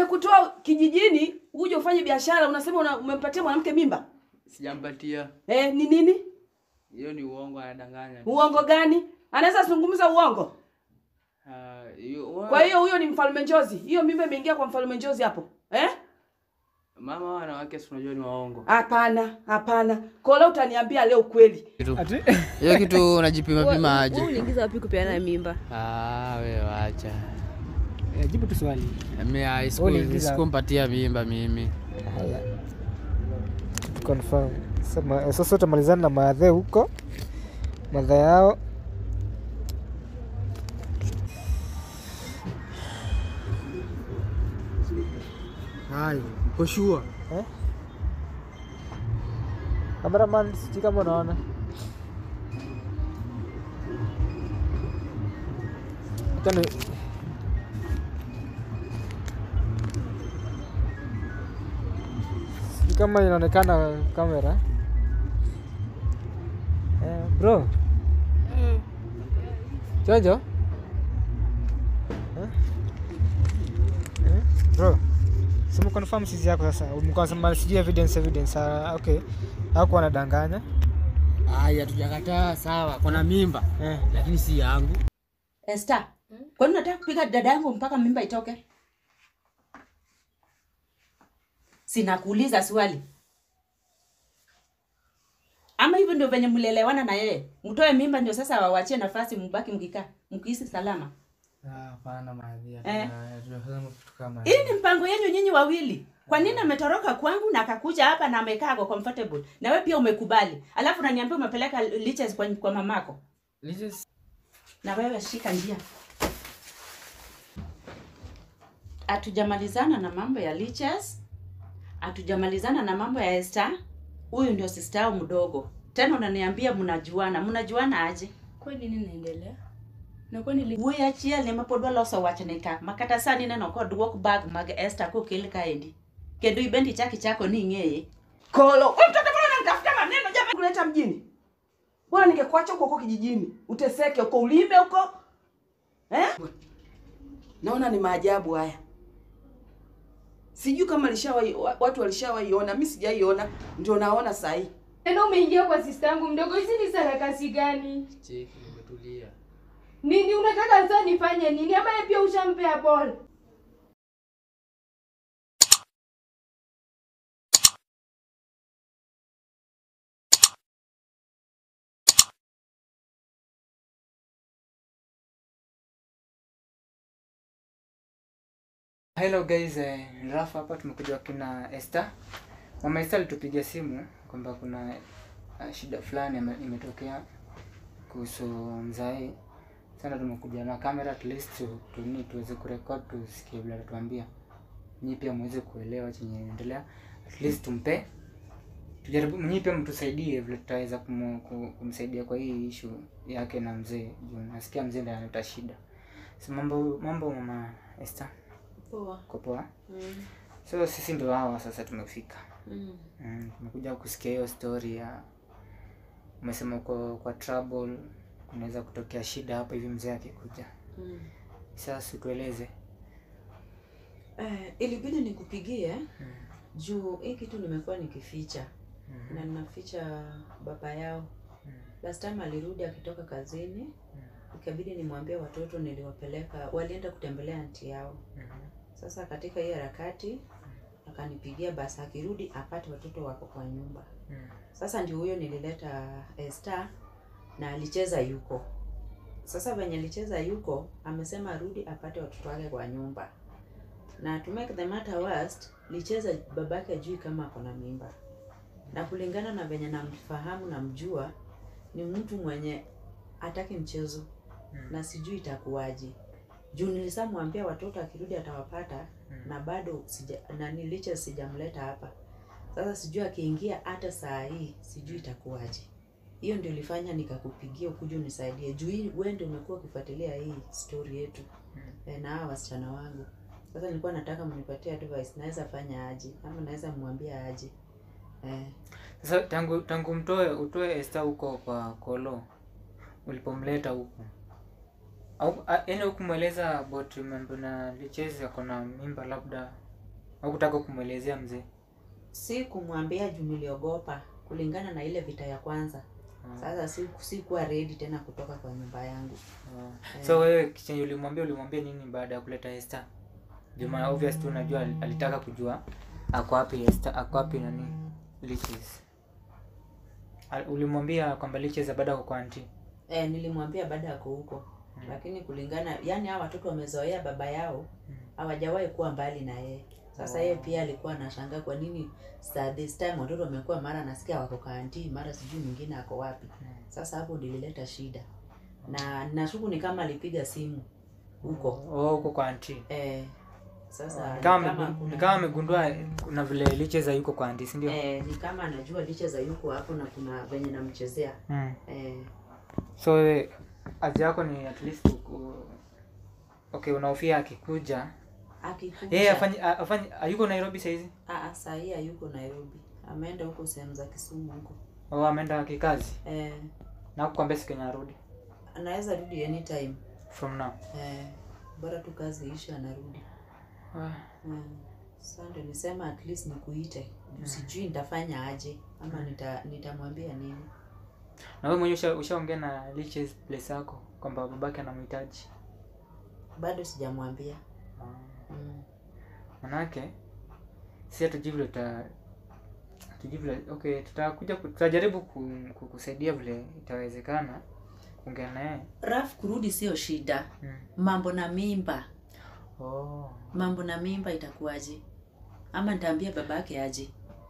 nimekutoa kijijini uje ufanye biashara, unasema una, umempatia mwanamke mimba Sijampatia. eh? Ni nini? Hiyo ni uongo, anadanganya. Uongo gani? Anaweza zungumza uongo? Ah, hiyo wa- Kwa hiyo huyo ni mfalme njozi, hiyo mimba imeingia kwa mfalme njozi hapo eh? mama wa wanawake si unajua ni waongo. Hapana, hapana. Kola, utaniambia leo kweli. Ati Hiyo kitu unajipima pima Wewe aje? uliingiza wapi kupeana mimba? Ah, wewe wacha. eh, jibu tu swali. Mimi ah, siku- Uliingiza- sikumpatia mimba mimi. Haya. Confirm. Sasa sasa utamalizana na maadhe huko. Madha yao Hai, uko sure? eh? Cameraman, sijui kama unaona. Acha ni sijui kama inaonekana kamera. Eh, bro. Jojo? Eh? Eh? Bro. Simu confirm sisi yako sasa. Mkasema sijui evidence evidence. Ah, okay. Hakuwa anadanganya. Haya, hatujakataa sawa. Kuna mimba Eh. lakini si yangu. Esther, kwani unataka kupiga dada yangu mpaka mimba itoke? Sinakuuliza swali. Ama hivyo ndio venye mlielewana na yeye? Mtoe mimba ndio sasa wawachie nafasi mbaki mkikaa, mkihisi salama. Ah, Hapana maadhi. Eh. Tunasema kitu kama Hii ni mpango yenu nyinyi wawili. Kwa nini ametoroka kwangu na akakuja hapa na amekaa ako comfortable? Na wewe pia umekubali. Alafu unaniambia umepeleka liches kwa, kwa mamako. Liches- Na wewe shika njia. Hatujamalizana na mambo ya liches. Hatujamalizana na mambo ya Esther. Huyu ndio sister yao mdogo. Tena unaniambia mnajuana. Mnajuana aje? Kwani nini inaendelea? Na kwani li... Wuoyi achiel ema pod waloso wachne ka. Makata sani neno kod duok bag mag Esther kokel kaendi. Kendo ibendi chaki chako ni ing'eye. Kolo, wewe mtoto mbona unanitafuta maneno jamaa kuleta mjini? Bora ningekuacha huko huko kijijini. Uteseke huko ulime huko. Eh? Naona ni maajabu haya. Sijui kama alishawahi wa- watu walishawaiona, mimi sijaiona, ndio naona saa hii. Tena umeingia kwa sista yangu mdogo, hizi ni sarakasi gani? Cheki, nimetulia. Nini unataka sasa nifanye nini? Ama yeye pia ushampea ball? Hello guys, eh, ni Rafa hapa tumekuja kina Esther. Mama Esther alitupigia simu kwamba kuna uh, shida fulani ime- imetokea kuhusu mzae. Sasa tumekuja na kamera at least tu, tu, tuweze kurekod tusikie vile atatuambia. Nyinyi pia muweze kuelewa chenye inaendelea. At least tumpe tujaribu nyinyi pia mtusaidie vile tutaweza kumu- ku- kumsaidia kwa hii issue yake na mzee. Juu nasikia mzee ndiye analeta shida. So mambo mambo mama Esther. Poa. Uko poa? Mm. So sisi ndo hawa sasa tumefika. Mm. Mm, tumekuja kusikia hiyo story ya umesema uko kwa trouble, kunaweza kutokea shida hapa hivi mzee akikuja. Mm. Sasa tueleze. Eh, ilibidi nikupigie juu hii kitu nimekuwa nikificha na ninaficha baba yao. Last time alirudi akitoka kazini, ikabidi nimwambie watoto niliwapeleka, walienda kutembelea anti yao. Sasa katika hii harakati akanipigia basi akirudi apate watoto wako kwa nyumba. Sasa ndio huyo nilileta Esther na alicheza yuko. Sasa venye alicheza yuko, amesema arudi apate watoto wake kwa nyumba. Na to make the matter worst, licheza babake ajui kama ako na mimba. Na kulingana na venye namfahamu namjua, ni mtu mwenye hataki mchezo na sijui itakuwaje. Juu nilisamwambia watoto akirudi atawapata na bado sija, na niliche sijamleta hapa. Sasa sijui akiingia hata saa hii sijui itakuwaje. Hiyo ndio ilifanya nikakupigia ukuje unisaidie. Juu hii wewe ndio umekuwa ukifuatilia hii story yetu eh, na hawa wasichana wangu. Sasa nilikuwa nataka mnipatie advice, naweza fanya aje ama naweza mwambia aje eh. Sasa tangu tangu mtoe utoe Esther huko kwa Kolo ulipomleta huko au a- yaani hukumweleza about mambo na lichezi ako na mimba labda au kutaka kumwelezea mzee si kumwambia juu niliogopa kulingana na ile vita ya kwanza sasa si sikuwa ready tena kutoka kwa nyumba yangu Ah. so wewe chenye ulimwambia ulimwambia nini baada ya kuleta Esther Juma obvious tu unajua al- alitaka kujua ako wapi Esther ako wapi nani Liches Al- ulimwambia kwamba Liches baada kwa auntie e, nilimwambia baada yako huko lakini kulingana yani hao watoto wamezoea baba yao hawajawahi kuwa mbali na yeye sasa yeye pia alikuwa anashangaa kwa nini sa this time watoto wamekuwa mara anasikia wako kaanti mara sijui mwingine ako wapi sasa hapo ndilileta shida na nashuku ni kama alipiga simu huko oh huko kwa auntie eh, sasa Ni kama ni kama amegu- kuna- ni kama amegundua kuna vile Liches yuko kwa auntie si ndio eh, ni kama anajua licha za yuko hapo na kuna venye namchezea mm. eh, so wewe haja yako ni at least uku... okay unahofia akikuja akikuja yeye afanye afanye hayuko Nairobi saizi Ah, ah, saa hii hayuko Nairobi, ameenda huko sehemu za Kisumu huko. au ameenda kikazi Eh, na kukwambia siku yenye arudi anaweza rudi anytime. from now Eh, bora tu kazi ishe anarudi. Ah. Eh, sasa ndio nisema at least nikuite. Juu Sijui nitafanya aje ama nita nitamwambia nini. na wewe mwenyewe usha- ushaongea na Liches place yako kwamba babake anamhitaji Bado sijamwambia. Mm. manake si hatujui vile tuta hatujui vile okay tutakuja ku- tutajaribu ku, ku, kusaidia vile itawezekana kuongea naye Raf kurudi sio shida. mm. Mambo na mimba, oh. mambo na mimba itakuwaje? Ama nitaambia babake aje?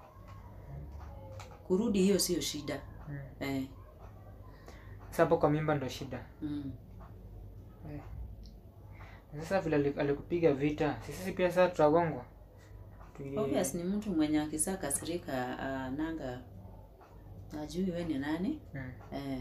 Kurudi hiyo sio shida. mm. Eh. Sasa hapo kwa mimba ndo shida Mm. sasa vile ali- alikupiga vita sisi pia sasa tutagongwa Tui- Obvious ni mtu mwenye akisa kasirika uh, nanga ajui we ni nani mm. eh,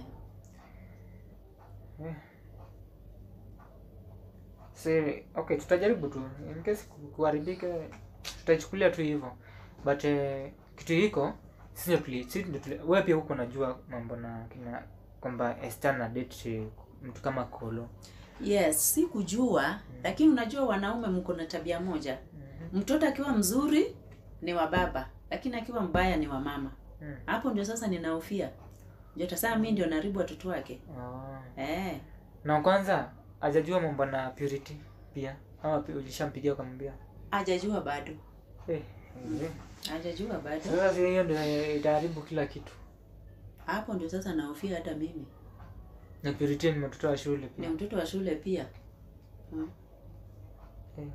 Si, okay tutajaribu tu in case ku- kuharibika tutaichukulia tu hivyo but eh, kitu hiko sisi ndio tuli sisi ndio tuli wewe pia huko unajua mambo na kina kwamba Esther na date eh, mtu kama Kolo yes si kujua lakini unajua wanaume mko na tabia moja mtoto akiwa mzuri ni wa baba lakini akiwa mbaya ni wa mama Mm. hapo ndio sasa ninahofia ndio tasaa mi ndio naribu watoto wake oh. eh, na kwanza hajajua mambo na purity pia ama pi- ulishampigia ukamwambia hajajua bado eh, eh. hajajua bado Sasa si hiyo ndio itaharibu kila kitu hapo ndio sasa nahofia hata mimi na purity ni mtoto wa shule ni pia mtoto wa shule pia mm. Eh.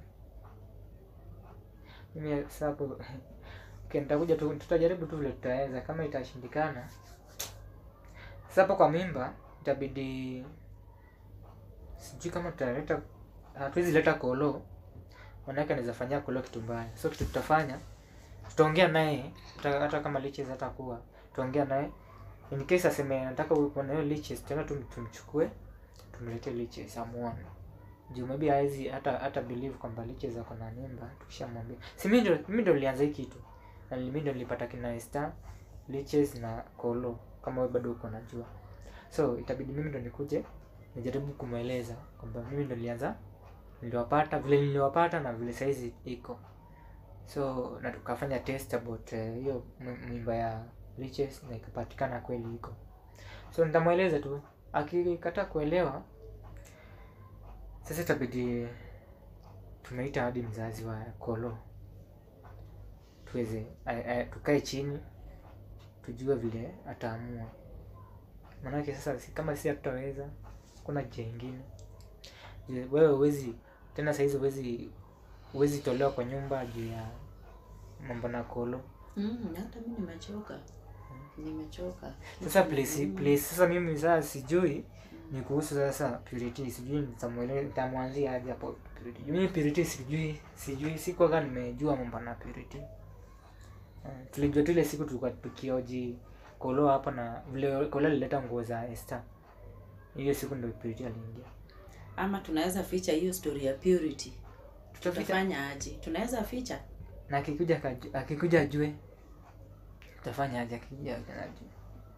mimi sasa hapo okay, nitakuja tu tutajaribu tu vile tutaweza kama itashindikana sasa hapo kwa mimba itabidi sijui kama tutaleta hatuwezi leta kolo manake anaweza fanyia kolo kitu mbaya so kitu tutafanya tutaongea naye hata, hata kama liches hata kuwa tutaongea naye in case aseme nataka uwe na hiyo liches tena tum, tumchukue tumletee liches amuone juu maybe hawezi hata hata believe kwamba liches ako na mimba tukishamwambia si mimi ndio mimi ndio nilianza hii kitu na mimi ndio nilipata kina Esther liches na kolo kama wewe bado uko najua so itabidi mimi ndo nikuje nijaribu kumweleza kwamba mimi ndo nilianza niliwapata vile niliwapata na vile saizi iko so na tukafanya test about eh, hiyo uh, mimba ya liches na ikapatikana kweli iko so nitamweleza tu akikataa kuelewa sasa itabidi tumeita hadi mzazi wa kolo tuweze a- a- tukae chini tujue vile ataamua maanake sasa si- kama si hatutaweza kuna njia ingine Je, wewe huwezi tena sahizi huwezi huwezi tolewa kwa nyumba juu ya mambo na kolo Mm, hata mi nimechoka nimechoka sasa place, place sasa mimi sasa sijui ni kuhusu sasa purity sijui nitamwele- nitamwanzia aje hapo purity Juu mimi purity sijui sijui sikwaga nimejua mambo na purity uh, tulijua tu ile siku tulikuwa tukioji kolo hapa na vile kolo alileta nguo za Esther hiyo siku ndio purity aliingia ama tunaweza ficha hiyo story ya purity tutaficha tutafanya aje tunaweza ficha na akikuja akaju- akikuja ajue tutafanya aje akikuja ajue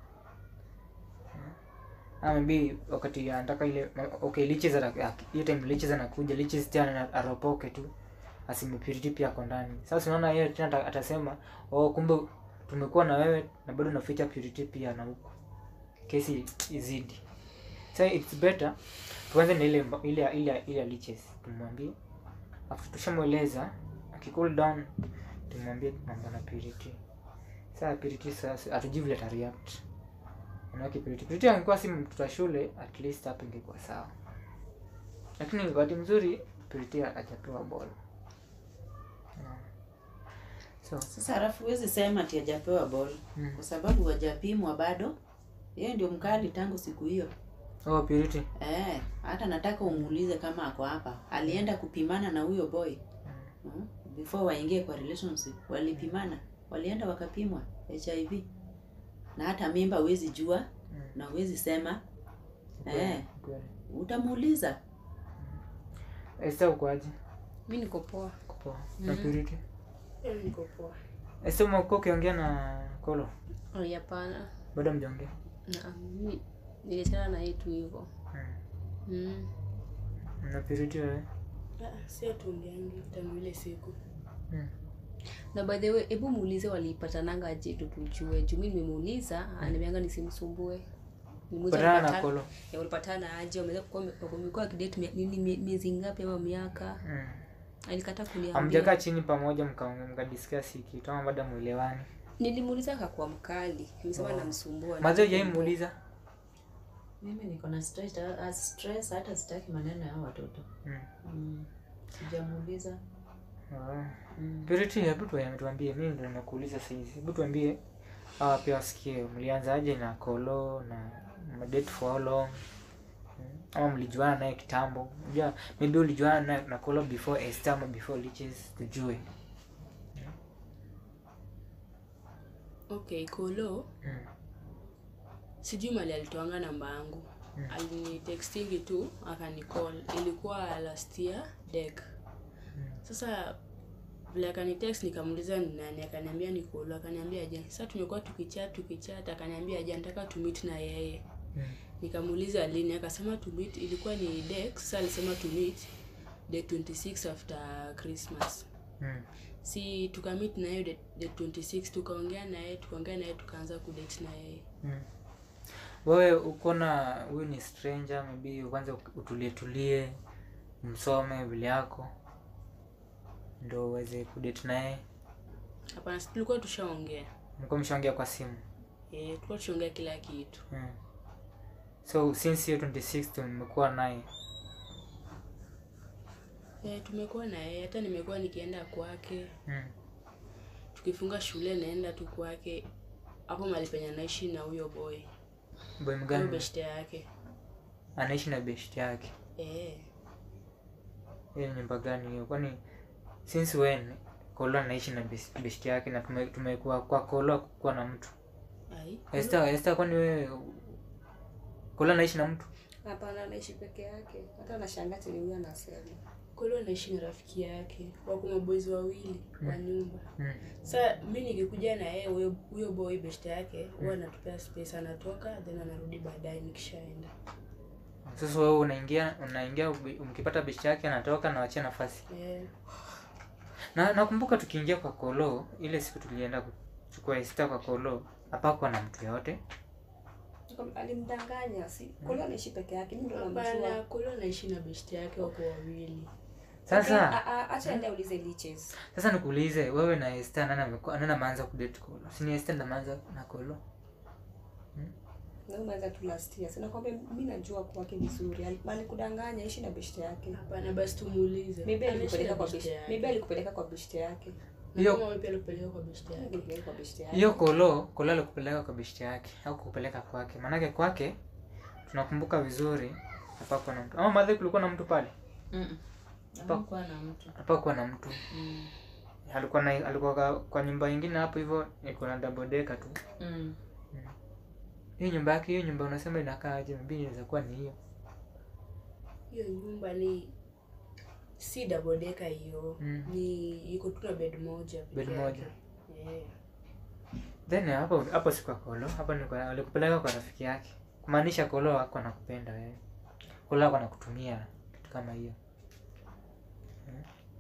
ama maybe wakati anataka ile okay liches ana- hiyo time liches anakuja liches tena ana- aropoke tu aseme Purity pia ako ndani sasa unaona yeye tena ata- atasema oh kumbe tumekuwa na wewe na bado naficha Purity pia na huku kesi izidi so it's better tuanze na ile mba- ile ile ile liches tumwambie after tushamweleza akicool down tumwambie mambo na Purity sasa Purity sasa atujui vile atareact manake Purity Purity angekuwa si mtoto wa shule at least hapo ingekuwa sawa lakini wakati mzuri Purity hajapewa ball Unaona? so Sasa halafu huwezi sema ati hajapewa ball Mm. kwa sababu hajapimwa bado. Yeye ndio mkali tangu siku hiyo. oh Purity Eh, hata nataka umuulize kama ako hapa. Alienda kupimana na huyo boy. Mm. Before waingie kwa relationship, walipimana. Walienda wakapimwa HIV. Na hata mimba huwezi jua na huwezi sema. Eh, kweli utamuuliza. Esther ukoaje Mi niko poa. Uko poa na Purity Eh, Niko poa. Esther umekuwa ukiongea na Kolo Oh, Hapana. bado mjaongea Na mi niliachana na yeye tu hivyo. Mm. Mm. na Purity wewe Ah, si atuongeangi tangu ile siku Mm. Na by the way, hebu muulize walipatananga aje tu tujue. Juu mimi nimemuuliza, ananiambia nisimsumbue. Nimuuliza patana na walipata- Kolo Ya walipatana aje? Wameweza kuwa wamekuwa kidate mia- nini mie- miezi ngapi ama miaka? mm. Alikataa amjakaa kuniambia. chini pamoja mkaongea mkadiscuss hiki kitu ama bado mwelewani Nilimuuliza akakuwa mkali. Nimesema namsumbua. mazao jaimuuliza Mimi niko na stress, uh, stress hata sitaki maneno ya hao watoto. mm. Mm. Sijamuuliza. oh. Mm. Purity hebu tu- tuambie mimi ndo nimekuuliza saizi hebu tuambie hawa pia wasikie mlianzaje na Kolo na mdate for how long Mm. ama mlijuana naye kitambo unajua maybe ulijuana na, na Kolo before Esther ama before Liches tujue okay kolo mm. sijui mali alitoanga namba yangu Mm. alinitextingi tu akanicall ilikuwa last year dek sasa vile akanitext nikamuuliza ni nani akaniambia ni kolo akaniambia aje sasa tumekuwa tukichat tukichat akaniambia aje nataka tumit na yeye Mm. nikamuuliza lini akasema tumit ilikuwa ni dek sasa alisema tumit the 26 after christmas Mm. si tukamit na yeye the, the 26 tukaongea na yeye tukaongea na yeye tukaanza kudate na yeye Mm. wewe uko na huyu ni stranger maybe kwanza utulie tulie msome vile yako ndo uweze kudate naye hapana si tulikuwa tushaongea mko mshaongea kwa simu eh tulikuwa tushaongea kila kitu mm. so since hiyo 26 mmekuwa naye eh tumekuwa na yeye hata nimekuwa nikienda kwake mm. tukifunga shule naenda tu kwake hapo mahali penye anaishi na huyo boy boy huyo mgani beshte yake anaishi na best yake eh hiyo ni nyumba gani hiyo kwani since when kolo anaishi na best best yake na tume- tumekuwa kwa kolo kuwa na mtu ai Esther Esther kwani wewe kolo anaishi na mtu Hapana, anaishi peke yake. Hata nashangaa tena huyu anasema. kolo anaishi na rafiki yake wako mabozi wawili kwa nyumba mm. sa mi nikikuja na yeye huyo huyo boy beshte yake huwa anatupea space anatoka then anarudi baadaye nikishaenda sasa wewe unaingia unaingia ubi- mkipata besti yake anatoka na wachia nafasi eh na nakumbuka tukiingia kwa kolo ile siku tulienda kuchukua Esther kwa kolo hapakuwa na mtu yoyote Alimdanganya, si kule anaishi peke yake. Mimi ndo hapana namjua. kolo anaishi na beshte yake wako wawili sasa A- a- acha ende aulize liches. sasa nikuulize wewe na Esther nani amekuwa nani ameanza kudate kolo si ni Esther ndo ameanza na kolo Na umeanza tu last year. Sina kwamba mimi najua kwake vizuri. Ali- Alikudanganya ishi na beshte yake. hapana basi tumuulize Maybe Anaishi alikupeleka na kwa beshte beshte. yake. Maybe alikupeleka kwa beshte yake. Na Hiyo- kama wewe pia alikupeleka kwa beshte yake Alikupeleka kwa beshte yake. hiyo kolo kolo alikupeleka kwa besti yake au kukupeleka kwake maanake kwake tunakumbuka vizuri hapakuwa na mtu ama madhe kulikuwa na mtu pale Mm. Hakuwa na mtu. hapakuwa na mtu Mm. alikuwa na alikuwa kwa, kwa nyumba ingine hapo hivyo iko na double decker tu Mm. hiyo nyumba yake hiyo nyumba unasema inakaa aje maybe inaweza kuwa ni hiyo hiyo nyumba ni si double decker hiyo Mm. ni iko tu na bed moja peke Bed yake. moja. yeah. then hapo hapo si kwa kolo hapo ni kwa alikupeleka kwa rafiki yake kumaanisha kolo wako anakupenda wewe kolo wako anakutumia kitu kama hiyo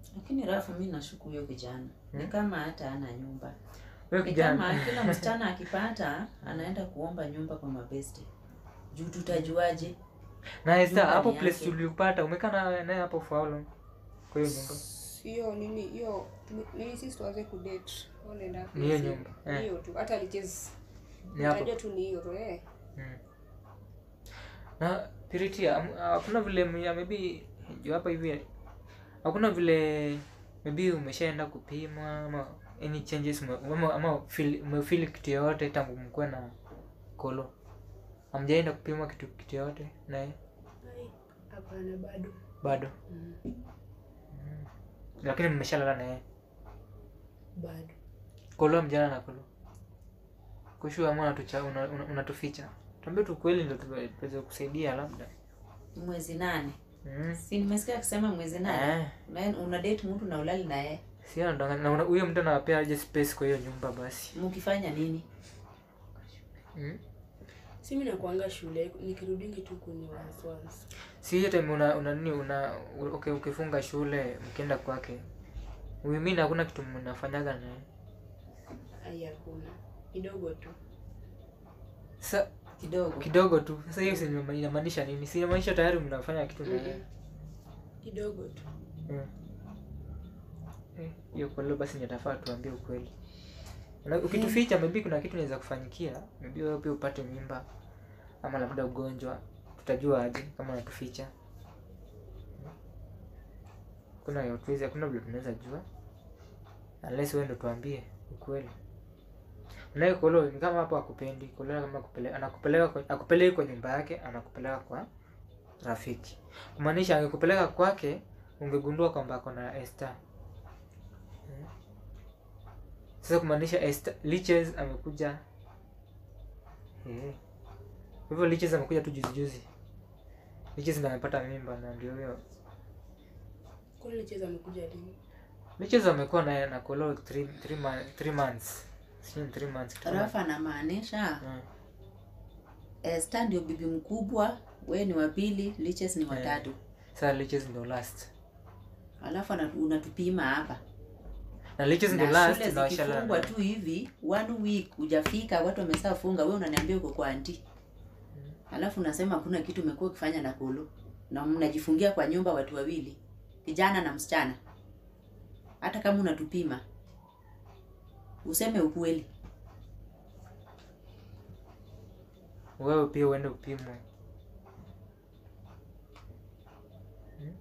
Lakini Rafu, mi nashuku huyo kijana ni Hmm? kama hata ana nyumba, Huyo ni kama kijana kila msichana akipata anaenda kuomba nyumba kwa mabeste. Juu tutajuaje? na Esther, nyumba hapo ni place yake. tulipata umekaa na- naye hapo for how long? Kwa hiyo nyumba. hiyo nini hiyo nini sisi tuanze kudate unaenda Ni hiyo nyumba, eh. hiyo tu hata lichezi Ni hapo. najua tu ni hiyo tu eh Mm. Na Purity, am- hakuna vile m- maybe juu hapa hivi hakuna vile maybe umeshaenda kupima ama any changes ume- ama, ama feel, umefeel kitu yoyote tangu mkuwe na kolo hamjaenda kupima kitu kitu yoyote naye Ai, hapana bado bado Mm, mm. lakini mmeshalala naye bado kolo mjana na kolo kushu ama unatucha una, una, unatuficha tuambie tu kweli ndo tuwe- tuweze kusaidia labda Mwezi nane, mm. si nimesikia akisema mwezi nane eh. Una- una date mtu na ulali naye, si anadanganya na una- huyo mtu anawapea aje space kwa hiyo nyumba basi mkifanya nini? mm? si mi nakuanga shule nikirudingi tu kwenye wasiwasi si hiyo time una una nini una u- okay, ukifunga shule mkienda kwake huyu mimi hakuna kitu mnafanyaga naye ai hakuna kidogo tu sasa Kidogo kidogo tu sasa hiyo si inama- inamaanisha nini si inamaanisha tayari mnafanya kitu naye Mm-mm. kidogo tu Mm. Eh, hiyo kwa leo basi nitafaa tuambie ukweli Na ukituficha maybe kuna kitu inaweza kufanyikia maybe wewe pia upate mimba ama labda ugonjwa tutajua aje kama unatuficha kuna yotuwezi hakuna vile tunaweza jua unless wewe ndo tuambie ukweli unaye kolo ni kama hapo akupendi kolo kama akupeleka anakupeleka kwa, akupeleki kwa nyumba yake anakupeleka kwa rafiki kumaanisha angekupeleka kwake ungegundua kwamba ako na Esther. Hmm. Sasa kumaanisha Esther Liches amekuja eh. Kwa hivyo Liches amekuja tu juzi juzi. Liches ndo amepata mimba na ndio huyo. kwani licheza amekuja lini Liches amekuwa na na Kolo 3 3 months. Sio 3 months. kitu kama- Rafa anamaanisha Hmm. Esther ndio bibi mkubwa, we ni wa pili, Liches ni Eh. watatu, Sasa Liches ndo last. alafu ana- unatupima hapa Na Liches ndo na last shule na washala. zikifungwa tu hivi one week hujafika, watu wamesha funga, we unaniambia uko kwa anti, alafu unasema hakuna kitu umekuwa ukifanya na kolo, na mnajifungia kwa nyumba watu wawili, kijana na msichana. Hata kama unatupima useme ukweli. Wewe pia uende upimwe. Hmm?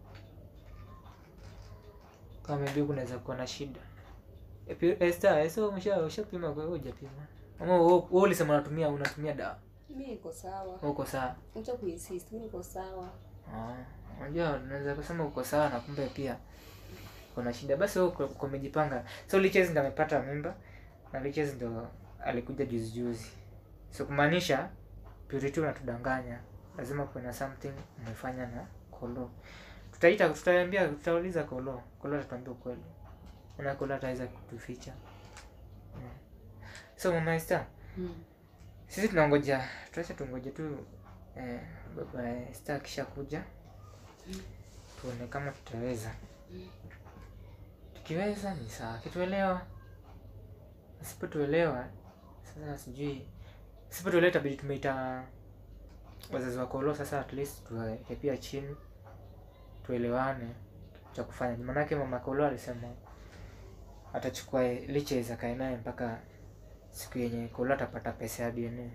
Kama maybe kunaweza kuwa na shida. E, pi- Esther, Esther umesha ushapima kwa hiyo hujapima. Ama wewe wewe ulisema unatumia unatumia dawa. mi niko sawa Uko sawa. acha kuinsist mi niko sawa Ah, unajua unaweza kusema uko sawa na kumbe pia kuna shida. Basi wewe uko uko umejipanga. So Liches ndo amepata mimba na Liches ndo alikuja juzi juzi. So kumaanisha Purity unatudanganya. Lazima kuwe na something umefanya na Kolo. Tutaita tutaambia tutauliza Kolo. Kolo atatuambia ukweli. Una Kolo ataweza kutuficha. Mm. So Mama Esther, Hmm. sisi tunangoja tuache tungoje tu eh, baba Esther akisha kuja tuone kama tutaweza. Tukiweza ni sawa, kituelewa. Asipotuelewa sasa sijui, asipotuelewa itabidi tumeita wazazi wa Kolo sasa, at least tuweke pia chini tuelewane cha kufanya. Maanake mama Kolo alisema atachukua Liches akae naye mpaka siku yenye Kolo atapata pesa ya DNA.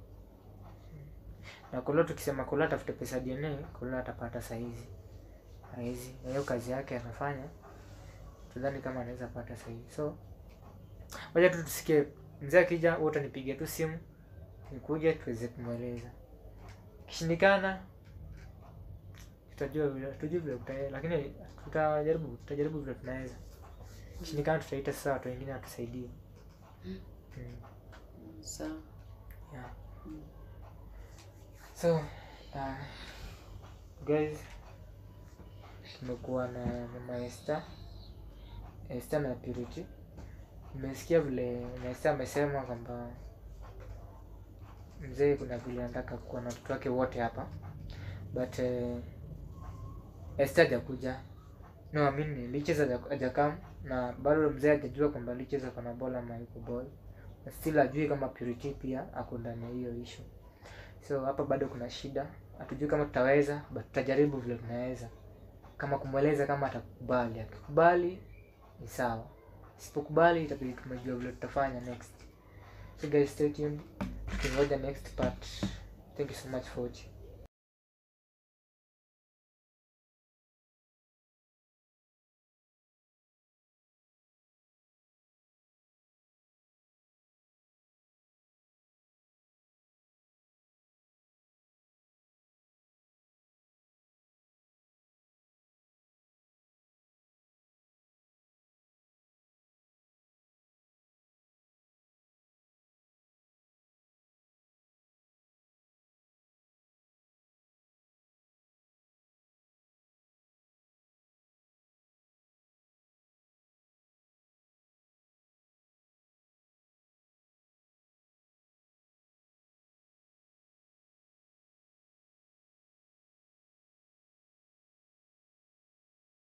Na Kolo tukisema Kolo atafute pesa ya DNA, Kolo atapata saizi saizi, na hiyo kazi yake anafanya, tudhani kama anaweza pata saizi. So wacha tu tusikie mzee akija, wote nipigie tu simu nikuje tuweze kumweleza. Kishindikana tutajua vile tujue vile tutae, lakini tutajaribu tutajaribu vile tunaweza. Kishindikana tutaita sasa watu wengine watusaidie. Mm. Sawa. Yeah. So, uh, guys, tumekuwa na mama Esther, Esther na Purity. Nimesikia vile mama Esther amesema kwamba mzee kuna vile anataka kuwa na watoto wake wote hapa, but uh, Esther hajakuja, no I mean liches haja- hajakam na bado mzee hajajua kwamba liches ako na ball ama yuko ball na still ajui kama purity pia ako ndani ya hiyo issue so hapa bado kuna shida hatujui kama tutaweza but tutajaribu vile tunaweza kama kumweleza kama atakubali akikubali ni sawa sipokubali itabidi tumejua vile tutafanya next so guys stay tuned tukingoja next part thank you so much for watching